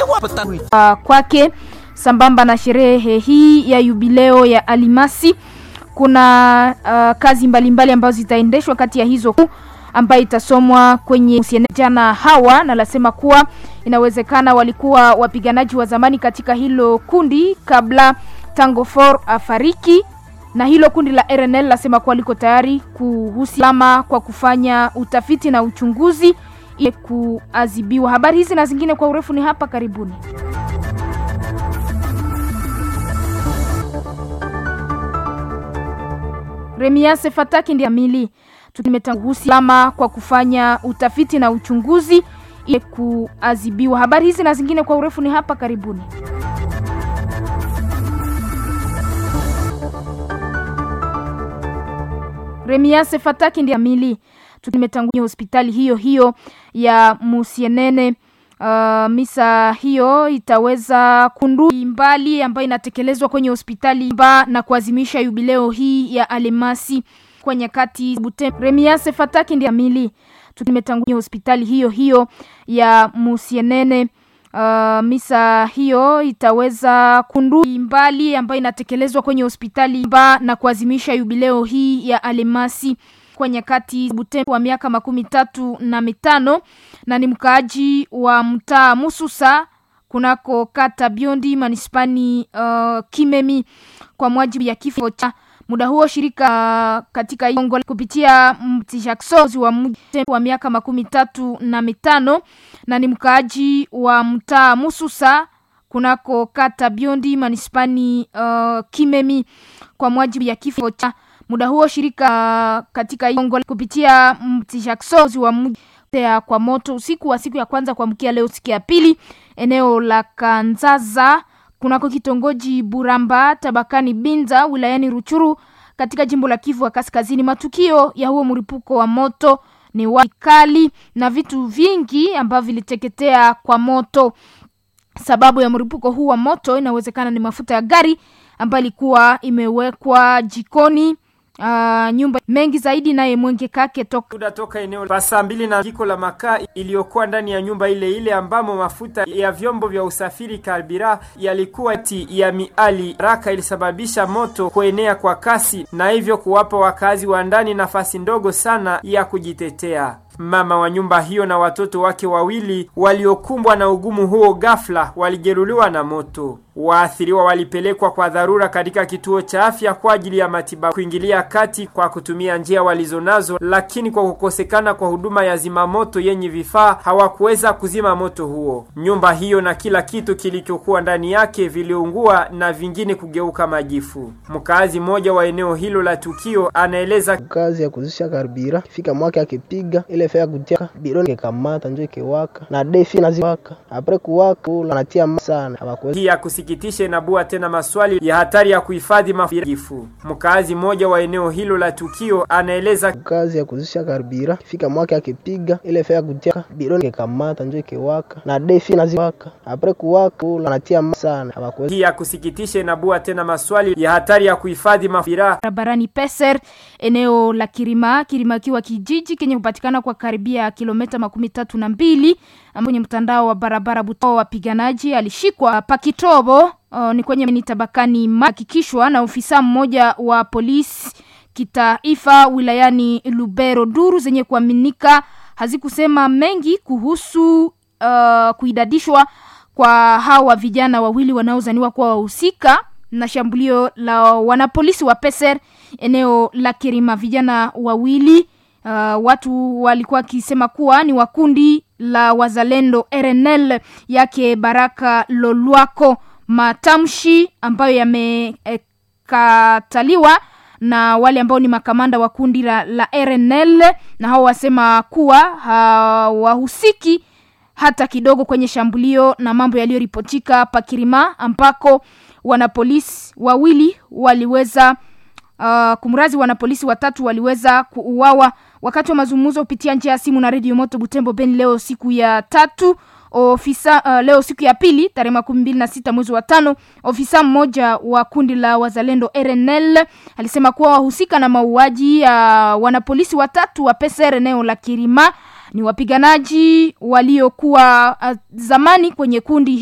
uh, kwake sambamba na sherehe hii ya yubileo ya Alimasi kuna uh, kazi mbalimbali mbali ambazo zitaendeshwa kati ya hizo ambayo itasomwa kwenye jana hawa na lasema kuwa inawezekana walikuwa wapiganaji wa zamani katika hilo kundi kabla Tango For afariki na hilo kundi la RNL lasema kuwa liko tayari kuhusiama kwa kufanya utafiti na uchunguzi ili kuadhibiwa. Habari hizi na zingine kwa urefu ni hapa karibuni. Remiase Fataki ndiye amili tumetanguhusiama kwa kufanya utafiti na uchunguzi ili kuadhibiwa. Habari hizi na zingine kwa urefu ni hapa karibuni. Remiase Fataki ndiye amili tumetangulia hospitali hiyo hiyo ya Musienene. Uh, misa hiyo itaweza kundu mbali ambayo inatekelezwa kwenye hospitali mba na kuazimisha yubileo hii ya Alemasi kwa nyakati Butem. Remiase Fataki ndiye amili tumetangulia hospitali hiyo hiyo ya Musienene. Uh, misa hiyo itaweza kundu mbali ambayo inatekelezwa kwenye hospitali mba na kuazimisha yubileo hii ya Alemasi kwa nyakati Butem wa miaka makumi tatu na mitano na ni mkaaji wa mtaa Mususa kunako kata Biondi manispani uh, Kimemi kwa mwajibu ya kifo cha muda huo shirika uh, katika Kongo kupitia mtishakozi wa mji wa miaka makumi tatu na mitano na ni mkaaji wa mtaa Mususa kunako kata Biondi manispani uh, Kimemi kwa mwajibu ya kifo cha muda huo shirika katika Kongo kupitia mtishakozi wa mji kwa moto usiku wa siku ya kwanza kuamkia leo siku ya pili eneo la Kanzaza kunako kitongoji Buramba tabakani Binza wilayani Ruchuru katika jimbo la Kivu ya Kaskazini. Matukio ya huo mlipuko wa moto ni wakali na vitu vingi ambavyo viliteketea kwa moto. Sababu ya mlipuko huu wa moto inawezekana ni mafuta ya gari ambayo ilikuwa imewekwa jikoni. Uh, nyumba mengi zaidi naye Mwenge Kake toka toka eneo la saa mbili na jiko la makaa iliyokuwa ndani ya nyumba ile ile ambamo mafuta ya vyombo vya usafiri karbira yalikuwa ti ya miali raka ilisababisha moto kuenea kwa kasi na hivyo kuwapa wakazi wa ndani nafasi ndogo sana ya kujitetea. Mama wa nyumba hiyo na watoto wake wawili waliokumbwa na ugumu huo ghafla walijeruhiwa na moto. Waathiriwa walipelekwa kwa dharura katika kituo cha afya kwa ajili ya matibabu, kuingilia kati kwa kutumia njia walizonazo, lakini kwa kukosekana kwa huduma ya zimamoto yenye vifaa hawakuweza kuzima moto huo. Nyumba hiyo na kila kitu kilichokuwa ndani yake viliungua na vingine kugeuka majifu. Mkazi mmoja wa eneo hilo la tukio anaeleza kazi ya kuzisha karbira fika mwake akipiga ile fea kutia bironi kekamata njo ikewaka na defi naziwaka apre kuwaka anatia sana hawakuweza hii ya kusikitisha inabua tena maswali ya hatari ya kuhifadhi majifu. Mkazi mmoja wa eneo hilo la tukio anaeleza kazi ya kuzisha karbira fika mwake akipiga ile fea kutia bironi kekamata njo ikewaka na defi naziwaka apre kuwaka anatia sana hawakuweza hii ya kusikitisha inabua tena maswali ya hatari ya kuhifadhi mafira barabarani Peser eneo la Kirima Kirima akiwa kijiji kenye kupatikana kwa karibia kilomita makumi tatu na mbili kwenye mtandao wa barabara Butao. Wapiganaji alishikwa Pakitobo uh, ni kwenye ni tabakani hakikishwa na ofisa mmoja wa polisi kitaifa wilayani Lubero. Duru zenye kuaminika hazikusema mengi kuhusu uh, kuidadishwa kwa hawa vijana wawili wanaozaniwa kuwa wahusika na shambulio la wanapolisi wa Peser eneo la Kirima. Vijana wawili uh, watu walikuwa wakisema kuwa ni wakundi la wazalendo RNL yake Baraka Lolwako, matamshi ambayo yamekataliwa eh, na wale ambao ni makamanda wa kundi la, la RNL na hao wasema kuwa hawahusiki hata kidogo kwenye shambulio na mambo yaliyoripotika Pakirima ambako wanapolisi wawili waliweza uh, kumrazi wanapolisi watatu waliweza kuuawa wakati wa mazungumzo kupitia njia ya simu na redio moto Butembo Beni leo siku ya tatu ofisa uh, leo siku ya pili tarehe makumi mbili na sita mwezi wa tano ofisa mmoja wa kundi la wazalendo RNL alisema kuwa wahusika na mauaji ya uh, wanapolisi watatu wa PSR eneo la Kirima ni wapiganaji waliokuwa uh, zamani kwenye kundi